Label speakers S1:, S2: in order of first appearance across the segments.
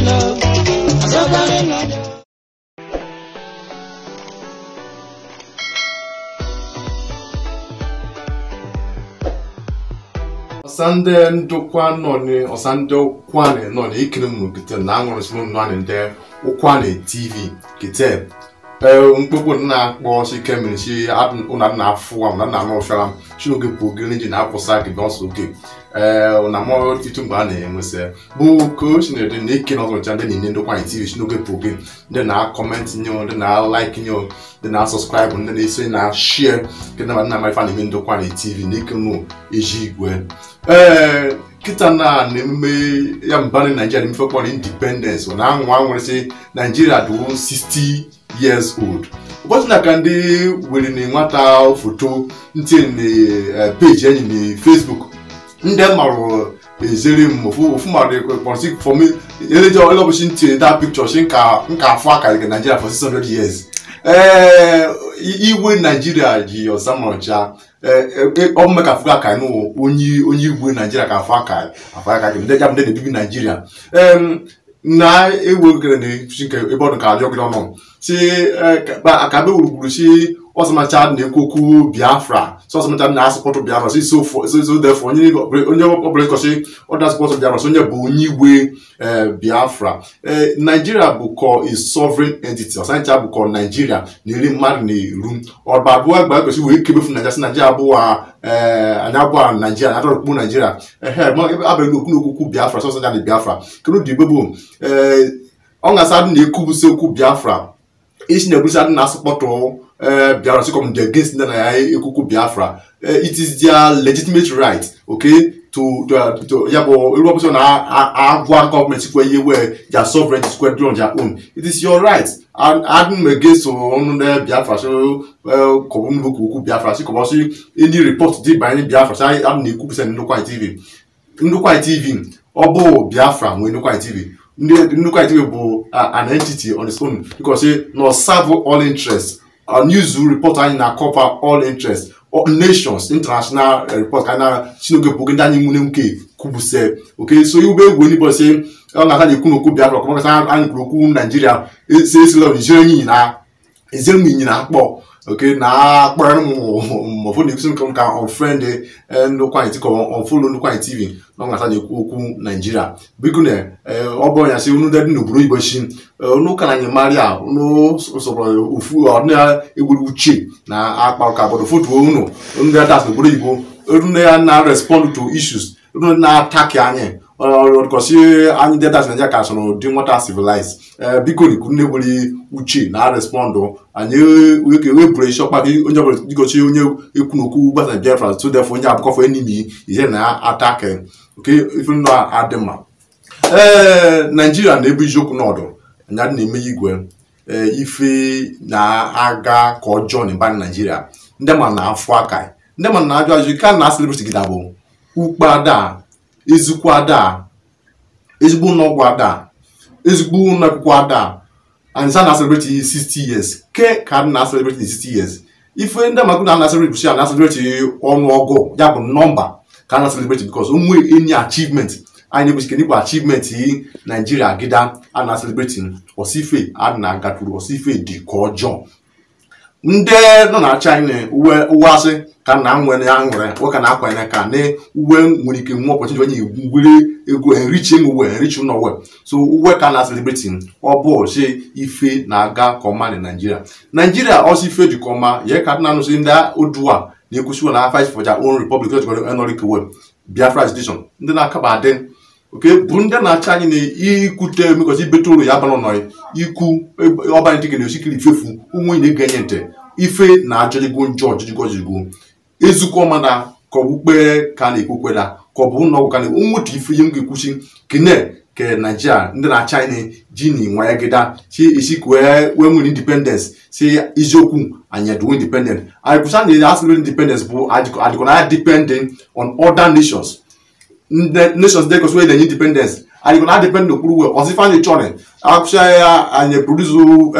S1: nọ ọzọkwanị nọ
S2: ọsande ndokwa nọ ni ọsande kwane nọ ni ikiri mu kete na aṅụrụ sinu nọ ni nde ụkwane tv kete mkpụkpụ na akpọ si kemiri si ụna na afụ a ụna na anụ ọfịara si oge bụ oge ndị na akwụsa gị bọsụ oge ee na mọ itu mgbe a na-enwesị bụ ka o si na-ede na ike na ọzọ ndị na-enye ndokwa tv si n'oge bụ oge ndị na-akọmentị nye ndị na-alaiki nye ndị na-asọskraịbụ ndị na-esi na shie nke na nna marifa na-eme ndokwa tv na ike nụ eji igwe ee kịta na na-emume ya mbani naijiria na kpọrọ independence na anwa nwere naijiria dị 60 years old ụbọchị na ka ndị were na nwata foto ntinye na peji enyi na facebook ndị marụ ezere m ofu mmadụ kpọrọsi fọm eleje ọlọbụchi ntinye da pikchọ shi nka afọ aka nke naijiria for 600 years ee igwe naijiria ji ọsamọcha ọ bụ ka afọ aka nụ onye onye igwe naijiria ka afọ aka afọ aka gị ndị jabụ ndị na-ebibi naijiria na-ewegere na nke ebe ọdụ ka adị ọgịrị ọnụ si akabe gburugburu si ọsamacha na-ekwu okwu biafra si ọsamacha na-asụpọtụ biafra si so defọ onye ọbụla ịkọchi ọda asụpọtụ biafra si onye bụ onye igwe biafra naijiria bụ kọ a sovereign entity ọsanicha bụ kọ naijiria na iri mmadụ na eru ọba abụọ agba ekwesị wee kebefu naijiria si naijiria abụọ anyị abụọ naijiria na atọrọkpụ naijiria ehe abalị okwu n'okwu biafra sọsọ ya na biafra kedu dị igbe bụ ọ ga-asa adị na-ekwubusi okwu biafra isi na-ebusi adị na-asụkpọtụ biafra sikom the against ndị na ya ekwukwu biafra it is their legitimate right okay to to ya bụ elu ọbụsọ na-agwa gọọmenti sikwa ihe wee their sovereignty sikwa dị on their own it is your right adị m against ọnụ ndị biafra so kọbụ nnukwu okwu biafra si kọbọsi ndị report dị banyere biafra si adị na-ekwupụsa ndụkwa tv ndụkwa tv ọ bụ biafra nwee ndụkwa tv nnukwu tv bụ an entity on its own because na serve all interest news report anyị na cover all interest nations international report ka na chinoge bụ oge ndị anyị nwune nke kwubuse oke so ube egwu onibọsi ọ na-aka na-ekwu n'okwu biafra kọmakọta anyị kwuru okwu naijiria esi esila ijere enyi na ezere m inyi na akpọ oke na akpọrọ m mọfụ na-ekwusi nke ka ọfrend ndụkwa anyị ọfụlụ ndụkwa anyị tv na ọ na-asa na-ekwu okwu naijiria biko na ọ bụrụ ya si unu dị n'obodo igbo chi unu ka na anyị maria unu sọrọ ofu ọdịna egwuru uche na akpa ka obodo foto unu ndị adas n'obodo igbo unu ya na respond to issues unu na-ataki anyị ọdụkọsi anyị dị adas naijiria ka sọrọ dị nwata civilize biko na nne nwere uche na respondụ anyị wepụrụ isi ọkpa onye ọbụla dịgochi onye ekwu n'okwu gbasa biafra so defọ onye abụkọfọ enimi ihe na ataki oke ife ndụ adị mma ee naijiria na-ebu iziokwu n'ọdụ anya dị na-eme igwe ife na-aga ka ọjọọ na mba naijiria ndị ma na-afụ aka ndị ma na-ajụ ajụ ka na asịlịbrịtị gị bụ ukpe ada ezigbo ada ezigbo ụlọọgwụ ada ezigbo ụlọ akwụkwọ ada and sa na celebrate 60 years ke ka na celebrate 60 years ife ndị amagụ na na celebrate bụchi na celebrate ọnụọgụ ya bụ nọmba ka na celebrate because onwe any achievement anyị na-ebuchi kedu bụ achievement naijiria gịda a na celebrate osife a na-agaturu osife dị ka ọjọọ ndị nọ na-achị anyị na uwe uwe asị ka na nwere ya nwere nwoke na akwanye ka na uwe nwere ike nwe ọpọchị onye ngwere ego enrichi uwe enrichi ụlọ uwe so uwe ka na celebrate ọ bụ chi ife na-aga ka ọma na naijiria naijiria ọsọ ife dị ka ọma ya ka dị na-anụsị ndị odua na-ekwusiwo na fight for their own republic enoric web biafra agitation ndị na-akaba adị oke bụ ndị na-achị anyị na ikwute emekọta ibete ụlọ ya bara nọị ikwu ọbanye dịka na osikiri ifefu ụmụ na-ege nye ntị ife na ajọjigo njọ ọjọjigo ọjọjigo ezukọ ọma na ka ọ bụ ukpe ka na-ekwukweda ka ọ bụ ụlọ ọgwụ ka na nwetụ ife ihe m ga-ekwuchi kene ke naijiria ndị na-achị anyị ji na nwa ya gịda si esi wee wee nwere independence si eziokwu anyị edowe independent anyị kwụsa na asịrị independence bụ adịkọ na depending on other nations nations dey cause wey dey independence and you go na depend n'okpuru well ọsịfa anyị chọrọ akwụsịa ya anyị produce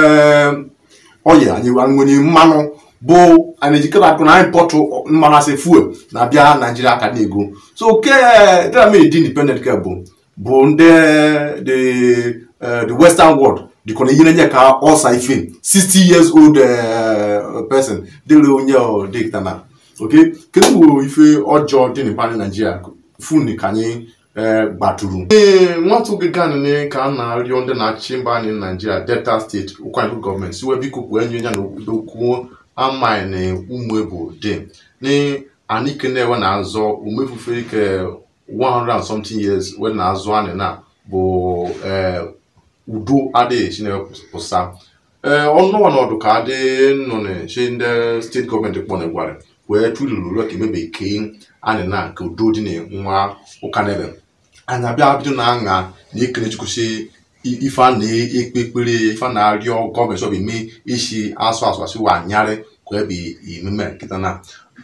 S2: oil anyị nwere mmanụ bụ anyị ejikere akụ na impọtụ mmanụ asị fuel na-abịa naijiria ka na-ego so ke dịra mee dị independent ke bụ bụ ndị the uh, the western world dịkọ na ihe na-enye ka ọsa ife 60 years old uh, person dịrị onye ọ dịkta na okay kedu bụ ife ọjọọ dị n'ịpa naijiria fun ka anyị eh, gbatụrụ ee nwatụ oge ganị ka a na-arịọ ndị na-achị mba anyị naijiria delta steeti ụkwanyerụ gọọmenti siwe biko kwuo enye ya na okwu amaghị na ụmụ ebu dị ni anyị ke na-ewe na-azọ umefufe ike 100 and something years we na-azụ anyị na bụ eh, udo adịghị chineke pụsa ee ọnụnwa n'ọdụ ka adị nọ na chi ndị steeti gọọmenti kpọ na-egwara wee tụlụrụ ka emebe ke anyị na nke udo dị na nwa ụka nebe anyị abịa bido na aṅa na ekele chukwusi ife a na-ekpe ekpere ife a na-arịọ gọọmenti ọbụ eme isi asụ asụ asụ wa anyarị ka ebe emume nkịta na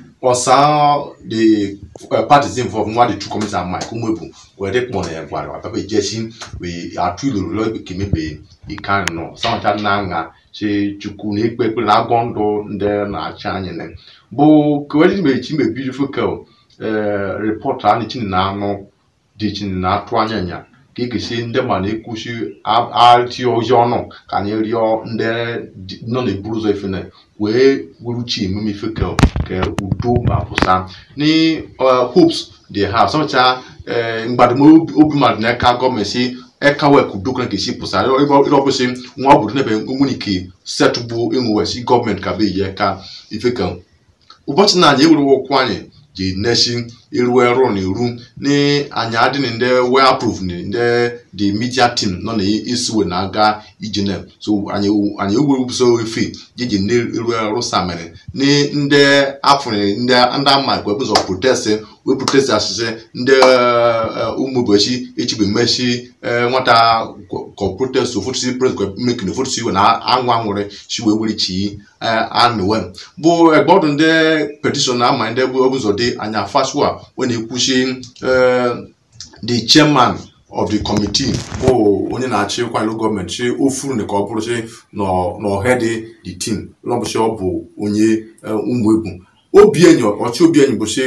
S2: ọsa the uh, parties involved nwa the two committees and mike umwebu wee dị kpọ na ya gwara wa papa ejesi wee atụ iloro lọ ka emebe ike nọ samacha na aṅa chi chukwu na ekpe ekpere na agwọ ndụ ndị na-achị anyị na bụ kewedị mechi mbe beautiful girl eh, reporter anyị chini na anụ dị chini na atụ anya nya ka e gesi ndị ma na-ekwuchi arịtị ọjọọ ọnụ ka anyị rịọ ndị dị- nọ na-eburu ụzọ ife na wee wuruchi emume ife ka ka udo ma pụsa ni uh, hopes they have sọcha mgbadomobi obi mmadụ n'aka gọọmenti si eka wek udo kana ka esi pụsa ebe ọ bụsị nwa obodo n'ebe nwunike setụbụ enwewesi gọọmenti ka be yi aka ife ka ụbọchị na anyị ewuru ụkwụ anyị ji nesi iru ọrụ na iru ni anyị adịghị ndị well approved ni ndị the media team nọ na isiwe na-aga ije na so anyị anyị ewuru so efe jiji ndị iru ọrụ samere ni ndị afụrụ ndị ndị ama kwa ụzọ protest wee protest asịsị ndị ụmụ ụbọchị echibe mmechi nwata kọ protest ofotu si protest kwa mekin ofotu si we na anwụ anwụrị si wee were chi anụwe bụ egbọdụ ndị petishọn na-ama ndị bụ ụzọ dị anya fasua wee na-ekwuchi eh, the chairman of the committee bụ onye na-achị kwanyere gọọmenti chi ofuru na ka ọ bụrụ chi n'ọhedị the team n'ọbụchi ọ bụ onye eh, ụmụ egwu obi enyi ọchị obi enyi bụ chi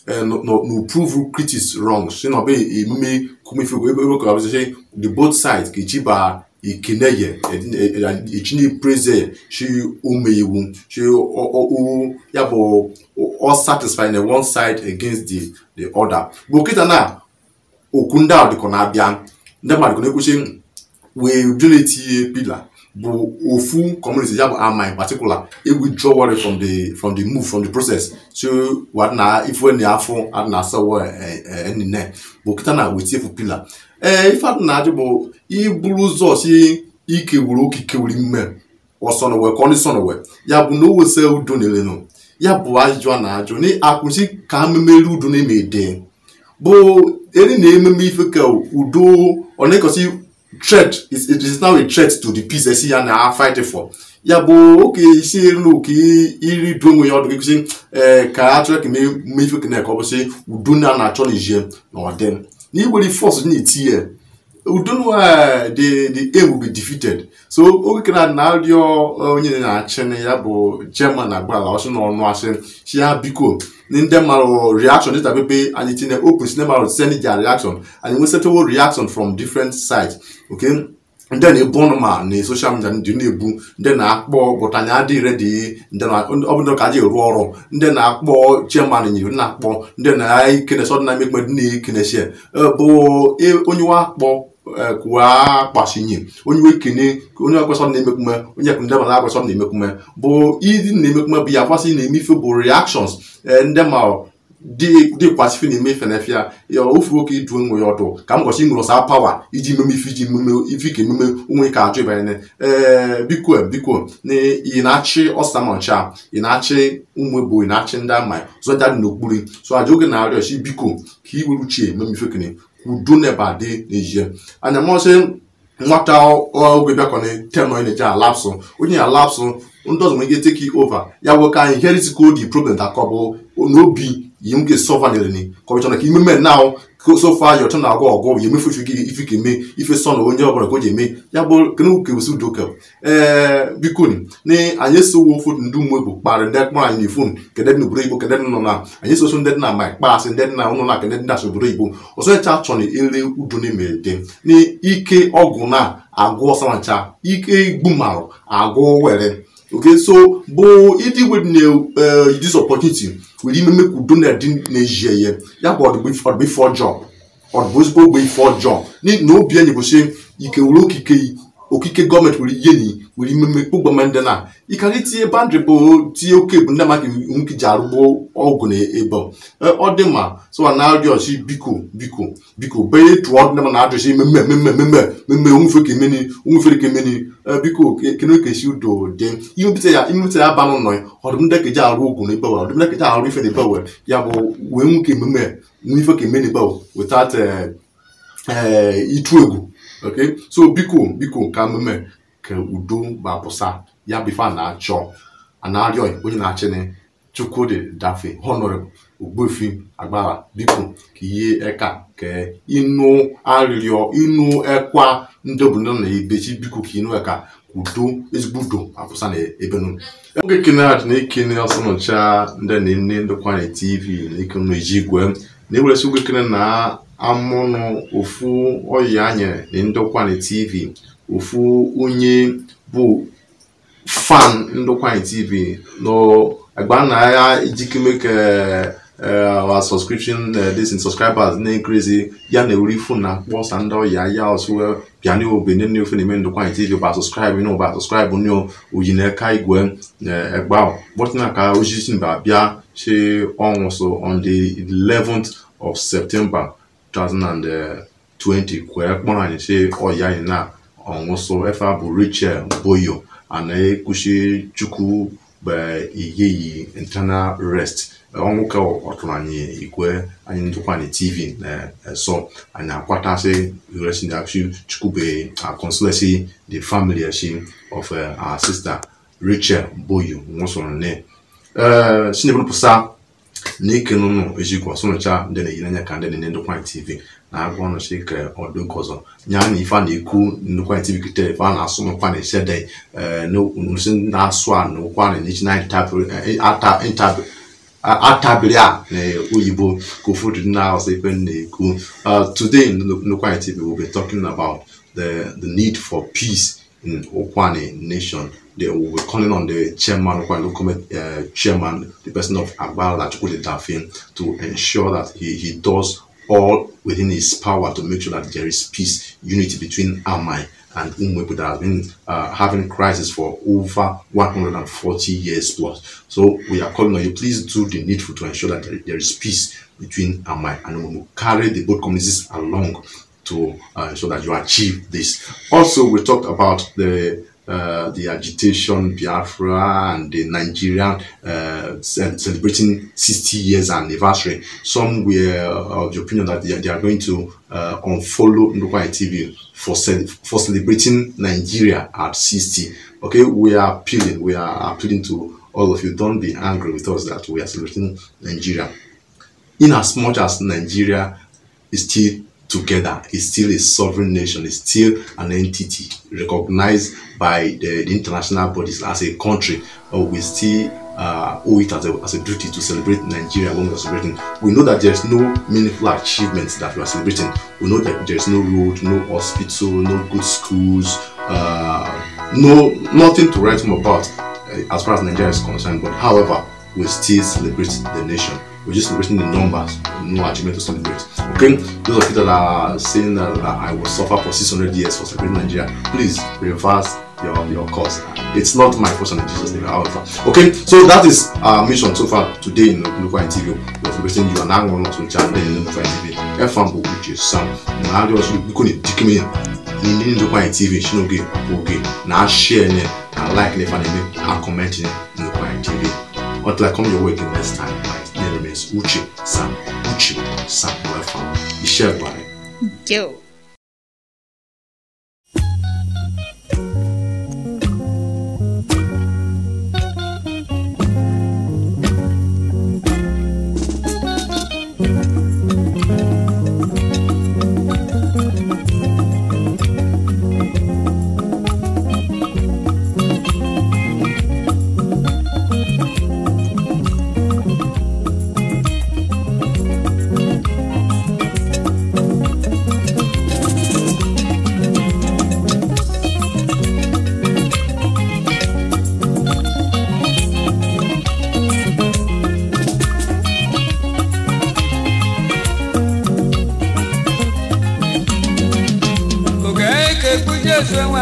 S2: n'uprove critics wrong si na ọbụ emume kumifego ebe ebe ka ọ bụ chi the both sides ka echiba ikeneye echinye praise chi ume iwu chi o- o- o- ya bụ all satisfied na one side against the the other bụ kịta na okwu ndị a dịkọ na-abịa ndị mmadụ na-ekwuchi wee donate pila bụ ofu community ya bụ ama in particular e withdrawal from the from the move from the process so wa na ife na afọ adị na asawo enine bụ kịta na wetie efu pila ee ife adị na ajụ bụ iburu ụzọ si ike wuru okike wuri mme ọsọnọwe ka ọ dị sọnọwe ya bụ na o wese udo na-elenu ya bụ ajụjụ a na-ajụ na akwụsị ka ha memeri udo na-eme ede bụ eri na ememe ife ka udo ọ na-ekosi threat is it is now a threat to the peace esi ya na fight for ya bụ oke isi elu ka iri du onwe ya ọdụ gị ee ka a chọrọ ka mee ife ka na-eke ọ bụsị udo na na-achọ na ije na ọdị na igbere force na-eti ya udo na the the aim will be defeated so oge kena na-arịọ onye na-achị na ya bụ german na agbala ọsị n'ọnụ asị si ya biko na ndị mmadụ reaction dịta pepe anyị tinye open si ndị mmadụ send their reaction anyị nwee settle reaction from different sides okay ndị na-ebu ọnụ ma na social media ndị na-ebu ndị na-akpọ but anyị adịghị redi ndị na ọ bụ ndị ka aji eru ọrụ ndị na-akpọ chairman nyiri ndị na-akpọ ndị na-ekene sọdụ na emekpe ndị na-ekenesi bụ e- onye wa akpọ eh, kwuwa kpasinye onye we kene onye akwesọ na-emekwume onye ekwu ndị ma na-akwesọ na-emekwume bụ ịdị na-emekwume bụ ya kwasị na-emefe bụ reactions eh, ndị ma dị dị kwasịfe na-eme ife na efe ya ya ofu oke idu onwe ya ọdụ ka m gosi nwere ọsa pawa iji meme ife iji meme ife ike ememe onwe ka ajụ ịbanye ee biko biko na ị na-achị ọsamancha ị na-achị ụmụ ebo ị na-achị ndị ama zọja dị n'okpuru so aja oge na-arịọ si biko ka i were uche ememe ife kene udo neba dị n'ezie anya mọsị nwata oge bịakọni ten onye na-eje alapsụ onye alapsụ ndị ọzọ nwere ike take it over ya nwoke anyị heritical the problem that kọbụ n'obi yi m ga-esọva nileni kọmishọna ka imeme now so far your turn agwọ ọgwọ ya emefu ife ife ka eme ife sọ na onye ọbụla ka o ji eme ya bụ kene kewesi udoka ee biko ni na anyị esowo ofu ndị ụmụ egbo kparị ndị kpọrọ anyị n'ifon kedụ dị n'obodo igbo kedụ dị nọ na anyị esoso ndị dị na ma kpaasị ndị dị na ụlọ na kedụ dị na obodo igbo ọzọ echa achọ na ere udo na-eme dị na ike ọgwụ na agụ ọsancha ike igbu marụ agụ were okay so bụ ịdị wed na this opportunity were ime mme ka udo na-adị na-eji ya ya bụ ọdịbụ ife ọjọọ ọdịbụ ezigbo ogbe ife ọjọọ n'ihi na obi enyi bụ si ike were okike okike gọọmenti were ihe ni were ime mme kpụgbama ndị na ịkara itinye bandị bụ tinye oke bụ ndị maka nwoke ji arụgbo ọgwụ na ebe ọ dị ma sọ na arịọ ọchị biko biko biko bee tụọ ndị ma na-adụchi mmemme mmemme mmemme mmemme onwefe ka emeni onwefere ka emeni biko kene ka esi udo dị imepụta ya imepụta ya ba n'ụlọ ya ọdụm ndị ka eji arụ ogwu na ebe ọdụm ndị ka eji arụ ife na ebe ya bụ wee nwoke ememme nwe ife ka emeni ebe without itu egwu okay so biko biko ka mmemme ka udo gbapụsa ya bụ ife a na-achọ a na-arịọ onye na-achịnị chukwudi dafe honorable ogbuefi agbara biko ka ihe eka ka ịnụ arịrịọ ịnụ ekwa ndị obodo na ebechi biko ka ịnụ eka udo ezigbo udo apụsa na ebe nụ oge kene adị na ekene ọsọnọcha ndị na nne ndịkwa na tv na ike nọ eji igwe na eweresi oge kene na amụnụ ofu ọyị anyere na ndịkwa na tv ofu onye bụ fan ndịkwa na tv no agba na ya ijikeme ka our subscription uh, this in subscribers na increase ya na ewuri fon na kpọsa ndị ọya ya ọsụ bịa na obene na ofe na-eme ndụkwa tv ba subscribe na ụba subscribe ní oyi na eka igwe ẹgba bọtina ka ojisi mba bịa ṣe ọnwụ so on the 11th of september 2020 kwere kpọrọ anyị ṣe ọya anyị na ọnwụ so efe bụ rachel boyo ana ekushi chukwu bụ iyeyi internal rest ọnwụ ka ọtụrụ anyị igwe anyị ndụkwa anyị tv na-eso anyị akwatasị iresi na akshi chukwube consulesi the family ashi of uh, our sister rachel boyo nwụsoro nne sinebụrụpụsa na ike n'ụlọ ejikwa ọsọnụcha ndị na-eyiri anya ka ndị na-enye ndụkwa anyị tv na-agwa ọnụchi ka ọdụ nke ọzọ nya na ife a na-ekwu ndụkwa anyị tv kite ife a na-asụ n'ụkwa na esede n'osi na-asụ a na ụkwa na echi na intabi atabiri a na oyibo ka ụfọdụ ndị na-asụ ife na-ekwu today in ndụkwa tv we'll be talking about the the need for peace in Okwane nation they will be calling on the chairman Okwane local uh, chairman the person of Agbala Chukwudi Dafin to ensure that he, he does all within his power to make sure that there is peace unity between Amai and Umwepu that has been uh, having crisis for over 140 years plus. So we are calling on you, please do the needful to ensure that there, there is peace between Amai and Umwepu. Carry the both communities along to uh, ensure that you achieve this. Also, we talked about the uh, the agitation Biafra and the Nigerian uh, ce- celebrating 60 years anniversary. Some were of the opinion that they, they are going to uh, unfollow Ndukwa TV for ce- for celebrating Nigeria at 60. Okay, we are appealing. We are appealing to all of you. Don't be angry with us that we are celebrating Nigeria. In as much as Nigeria is still together, is still a sovereign nation, is still an entity recognized by the, the international bodies as a country, but we still uh, owe it as a, as a duty to celebrate Nigeria when we are celebrating. We know that there's no meaningful achievements that we are celebrating. We know that there's no road, no hospital, no good schools, uh, no nothing to write home about uh, as far as Nigeria is concerned. But however, we still celebrate the nation. We're just celebrating the numbers, no achievement to celebrate. Okay, those of you that are saying that, that I will suffer for 600 years for celebrating Nigeria, please reverse your your course. It's not my portion in Jesus' name, however. Okay, so that is our mission so far today in Lukwa TV. We're celebrating you and I'm going to channel in Lukwa TV. FM bụ Uche Sam. Na adị ọsọ biko na-edikeme ya n'indi Lukwa TV shinoge oge na share ne na like ne fa na-eme na comment ne Lukwa TV. Until I come your way again next time, my name remains Uche Sam. Uche Sam Welcome. Iṣẹ́ ìgbà rẹ̀.
S1: Yo.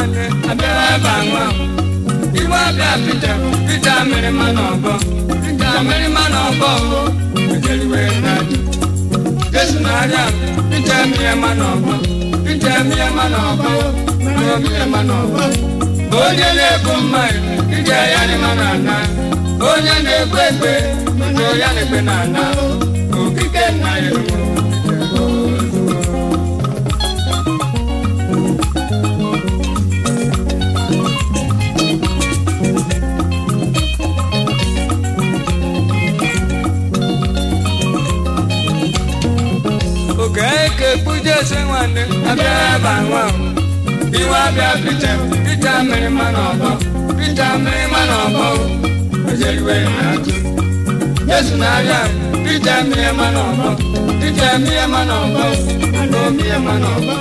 S3: nwanne abịara ebe a nwa iwe abịa pita pita mere mma n'ọbọ pita mere mma n'ọbọ ejeriwe na-adị jesu na-arịa pita emie mma n'ọbọ pita emie mma n'ọbọ mere emie mma n'ọbọ onye na-ebu mmanya ije ya dị mma n'ana onye na-ekpe ekpe ije ya na-ekpe n'ana okike nna ya eruwo oge eke kpuje ese nwanne abịa ebe a nwa ahụ. iwe abịa pita pita mmiri mma n'ọbọ pita mmiri mma n'ọbọ ojeriwe na-atụ jesu na-arịa pita mmiri mma n'ọbọ pita mmiri mma n'ọbọ na mmiri mma n'ọbọ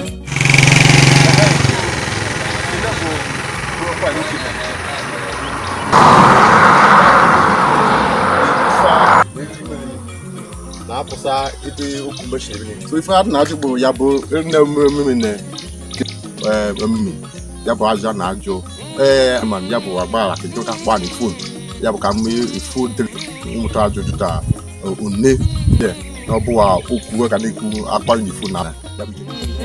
S2: na-apụsa ebe okwu mgbechiri so ife a na-ajụ bụ ya bụ nne mmemme na ememme ya bụ ajụ a na-ajụ ee man ya bụ agbara ka jụta kpa na fon ya bụ ka m ifo dịrị ụmụta ajụjụ ta one ya na ọ bụwa okwu ka na-ekwu akpari na fon na ya bụ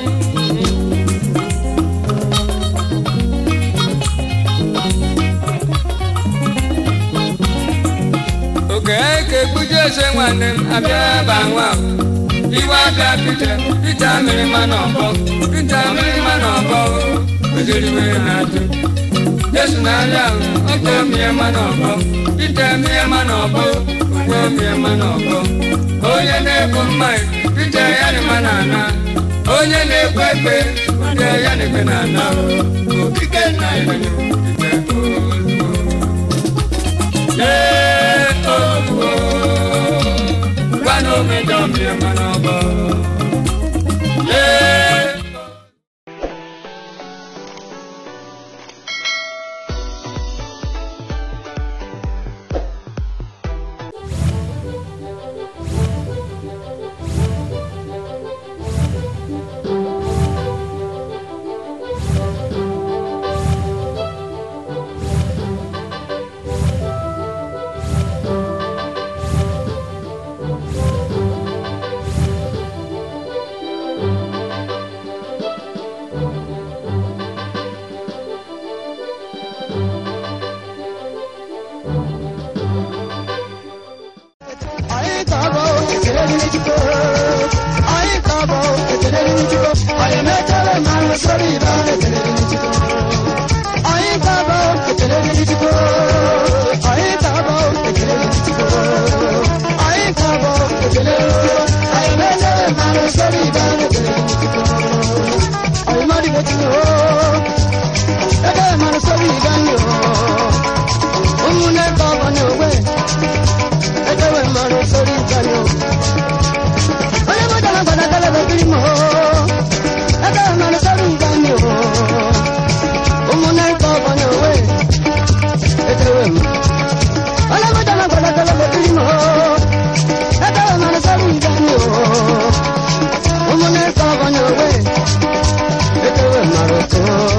S3: oge eke kpuje ese nwanne m abịa ebe a nwa ahụ. iwe abịa pita pita mmiri mma n'ọbọ pita mmiri mma n'ọbọ ojeriwe na-atụ jesu na-arịa ahụ ọkọ mmiri mma n'ọbọ pita mmiri mma n'ọbọ ụgwọ mmiri mma n'ọbọ onye na-ebu mmanya pita ya dị mma n'ana onye na-ekpe ekpe pita ya na-ekpe n'ana okike nna ya eruwo Lee oluwo, gwa n'omedo mmiri mma n'ọbọ. Lee
S1: Anyị ga-abụ ekele dịrị Chukwu. Anyị ga-abụ ekele dịrị Chukwu. Anyị mechere ma nwesịrị ibe ekele dịrị Chukwu. Anyị ga-abụ ekele dịrị Chukwu. Anyị ga-abụ ekele dịrị Chukwu. Anyị ga-abụ ekele dịrị Chukwu. Anyị mechere ma nwesịrị ibe ekele dịrị Chukwu. Anyị mmadụ ga-etinye o. Ebe ma nwesịrị ibe anyị o. Ụmụnne ka ọ bụ n'ogbe. ekewe mmanụ sori nkanyo onye mụta na gbada galaba kiri mo ekewe mmanụ sori nkanyo ụmụnne nke ọgbọ na owe ekewe m onye mụta na gbada galaba kiri mo ekewe mmanụ sori nkanyo ụmụnne nke ọgbọ na owe ekewe mmanụ too